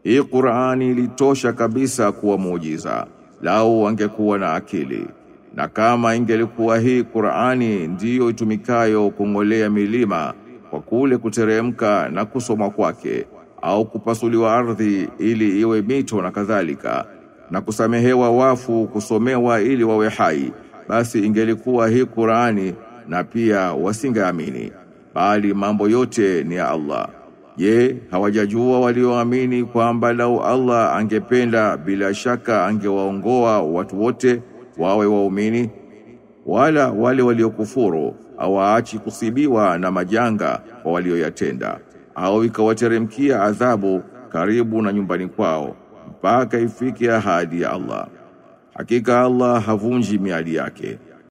hii Qur'ani ilitosha kabisa kuwa muujiza lau wangekuwa na akili na kama ingelikuwa hii Qur'ani ndiyo itumikayo kung'olea milima kwa kule kuteremka na kusomwa kwake au kupasuliwa ardhi ili iwe mito na kadhalika na kusamehewa wafu kusomewa ili wawe hai basi ingelikuwa hii Qur'ani na pia wasingeamini bali mambo yote ni ya Allah je hawajajua walioamini kwamba lau Allah angependa bila shaka angewaongoa watu wote wawe waumini wala wale waliokufuru hawaachi kusibiwa na majanga kwa walioyatenda au ikawateremkia adhabu karibu na nyumbani kwao mpaka ifike ahadi ya Allah hakika Allah havunji miadi yake